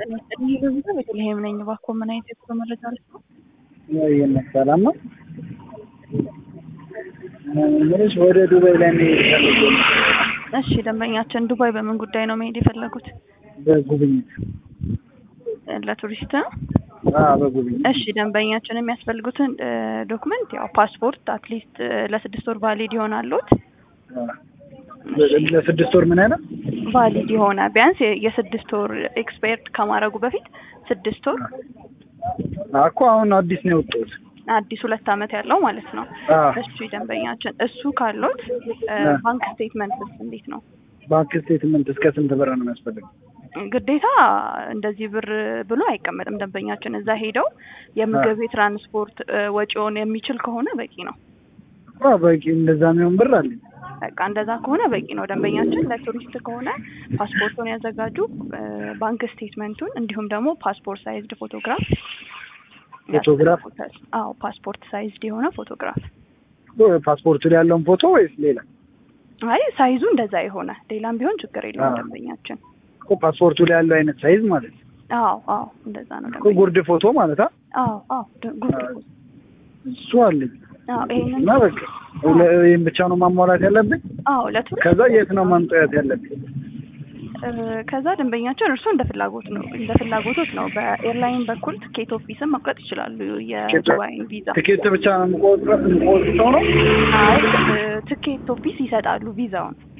ይህ በብዛ ቤተልሔም ነኝ። እባክዎ ምን አይነት የጉዞ መረጃ ልስጥዎ? ይህን ሰላም ነው። ምንሽ ወደ ዱባይ ላይ መሄድ ፈልጌ ነው። እሺ ደንበኛችን ዱባይ በምን ጉዳይ ነው መሄድ የፈለጉት? በጉብኝት ለቱሪስት ነው? አዎ፣ በጉብኝት እሺ ደንበኛችን የሚያስፈልጉትን ዶክመንት ያው ፓስፖርት አትሊስት ለስድስት ወር ቫሊድ ይሆናሉት። ለስድስት ወር ምን አይነት ቫሊድ የሆነ ቢያንስ የስድስት ወር ኤክስፓየርድ ከማድረጉ በፊት ስድስት ወር እኮ አሁን አዲስ ነው የወጣሁት። አዲስ ሁለት አመት ያለው ማለት ነው። አዎ። እሱ ደንበኛችን እሱ ካሎት ባንክ ስቴትመንት እንዴት ነው? ባንክ ስቴትመንት እስከ ስንት ብር ነው የሚያስፈልገው? ግዴታ እንደዚህ ብር ብሎ አይቀመጥም። ደንበኛችን እዛ ሄደው የምግብ የትራንስፖርት ወጪውን የሚችል ከሆነ በቂ ነው። አዎ፣ በቂ እንደዛ የሚሆን ብር አለኝ። በቃ እንደዛ ከሆነ በቂ ነው። ደንበኛችን ለቱሪስት ከሆነ ፓስፖርቱን ያዘጋጁ፣ ባንክ ስቴትመንቱን እንዲሁም ደግሞ ፓስፖርት ሳይዝድ ፎቶግራፍ ፎቶግራፍ? ያስፈልጉታል። አዎ ፓስፖርት ሳይዝድ የሆነ ፎቶግራፍ። ፓስፖርቱ ላይ ያለውን ፎቶ ወይስ ሌላ? አይ ሳይዙ እንደዛ የሆነ ሌላም ቢሆን ችግር የለውም አዎ። ደንበኛችን። እኮ ፓስፖርቱ ላይ ያለው አይነት ሳይዝ ማለት ነው። አዎ አዎ እንደዛ ነው እኮ ደንበኛ። ጉርድ ፎቶ ማለት አ አዎ አዎ ድ- ጉርድ ፎቶ። እሱ አለኝ አዎ ይሄንን እና በቃ ለ- ይሄን ብቻ ነው ማሟላት ያለብኝ። አዎ ለቱሪስት ከዛ የት ነው ማምጣት ያለብኝ? እ፣ ከዛ ደንበኛችን እርሱ እንደ ፍላጎት ነው እንደ ፍላጎቶት ነው። በኤርላይን በኩል ትኬት ኦፊስን መቁረጥ ይችላሉ። የዱባይን ቪዛ ትኬት ብቻ ነው የምቆጥረው የምቆጥረው ነው። አይ እ፣ ትኬት ኦፊስ ይሰጣሉ ቪዛውን